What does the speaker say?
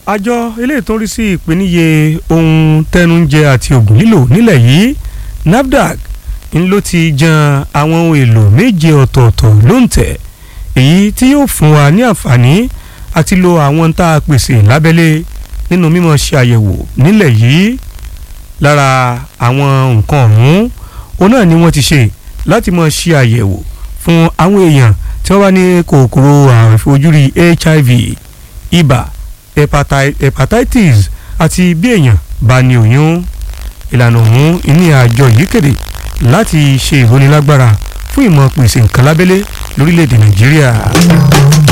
àjọ eléyìí tó ń rí sí ìpèníyè ohun tẹnujẹ àti oògùn lílò nílẹ̀ yìí NAFDAC ń ló ti jan àwọn ohun èlò méje ọ̀tọ̀ọ̀tọ̀ lóǹtẹ̀ èyí tí yóò fún wa ní àǹfààní àti lo àwọn tá a pèsè lábẹ́lé nínú mímọ̀ ṣe àyẹ̀wò nílẹ̀ yìí lára àwọn nǹkan ọ̀hún òun náà ni wọ́n ti ṣe láti mọ̀ ṣe àyẹ̀wò fún àwọn èèyàn tí wọ́n bá ní kòkòrò àrùn ìfojúrí HIV ibà hepatitis àti bí èèyàn bá ní oyún ìlànà ọ̀hún ìní àjọ yìí kéde láti ṣe ìrónilágbára fún ìmọ̀ pèsè nǹkan lábẹ́lé lórílẹ̀‐èdè nàìjíríà.